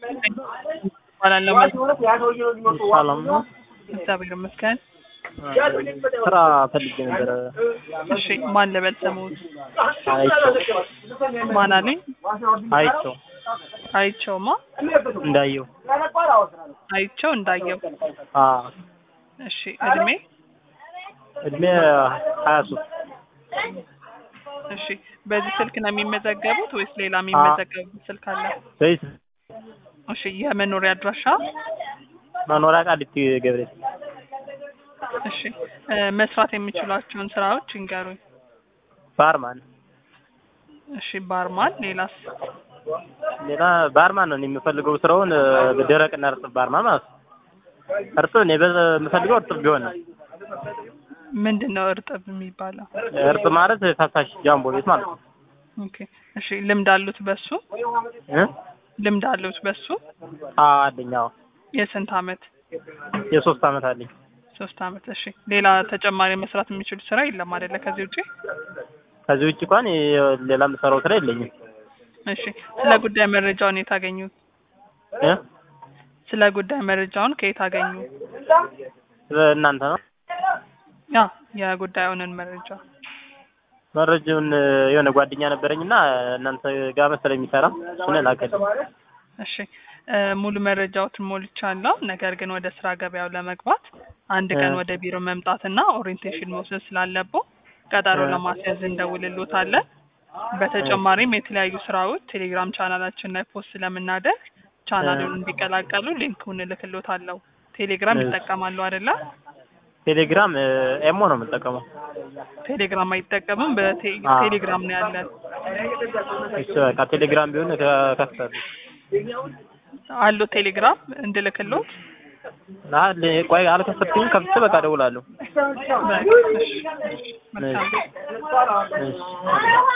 እባላለሁ። ሰላም ነው። እግዚአብሔር ይመስገን። ስራ ፈልጌ ነበረ። እሺ ማን ልበል ስሙት? አይቼው ማን አለኝ? አይቼው አይቼውማ እንዳየው አይቼው እንዳየው። አ እሺ እድሜ? እድሜ ሀያ ሶስት እሺ በዚህ ስልክ ነው የሚመዘገቡት ወይስ ሌላ የሚመዘገቡት ስልክ አለ? በይስ እሺ የመኖሪያ አድራሻ? መኖሪያ ቃሊቲ ገብርኤል እሺ እ መስራት የሚችሏቸውን ስራዎች ይንገሩኝ። ባርማን እሺ ባርማን፣ ሌላስ? ሌላ ባርማን ነው እኔ የምፈልገው ስራውን እ ደረቅና እርጥብ ባርማን ማለት ነው። እርጥብ እኔ በ- የምፈልገው እርጥብ ቢሆን ነው። ምንድን ነው እርጥብ የሚባለው? እርጥብ ማለት ፈሳሽ ጃምቦ ቤት ማለት ነው። ኦኬ እሺ ልምድ አሉት በሱ? እ ልምድ አሉት በሱ? አዎ አለኝ። አዎ የስንት አመት? የሶስት አመት አለኝ። ሶስት አመት። እሺ ሌላ ተጨማሪ መስራት የሚችሉት ስራ የለም አይደለ? ከዚህ ውጪ? ከዚህ ውጭ እንኳን የ- ሌላ የምሰራው ስራ የለኝም። እሺ ስለ ጉዳይ መረጃውን የት አገኙት? እ ስለ ጉዳይ መረጃውን ከየት አገኙ? እናንተ ነው ያ የጉዳዩንን መረጃ መረጃውን የሆነ ጓደኛ ነበረኝና እናንተ ጋር መሰለኝ የሚሰራ እሱን ላከልኝ። እሺ እ ሙሉ መረጃዎትን ሞልቻለሁ። ነገር ግን ወደ ስራ ገበያው ለመግባት አንድ ቀን እ ወደ ቢሮ መምጣትና ኦሪየንቴሽን መውሰድ ስላለብዎ ቀጠሮ እ ለማስያዝ እንደውልሎታለን። በተጨማሪም የተለያዩ ስራዎች ቴሌግራም ቻናላችን ላይ ፖስት ስለምናደርግ ቻናሉን እንዲቀላቀሉ ሊንኩን እልክሎታለሁ። ቴሌግራም እሺ። ይጠቀማሉ አይደለ? ቴሌግራም እ ኤሞ ነው የምጠቀመው። ቴሌግራም አይጠቀምም። አ በቴሌግራም ነው ያለን። እሺ በቃ ቴሌግራም ቢሆን ከ- ከፍታለሁ። አሎ ቴሌግራም እንድልክሎት? አለ ቆይ አልከፈትኩኝም። ከፍቼ በቃ እደውላለሁ። በቃ እሺ፣ እሺ፣ መልካም እሺ እሺ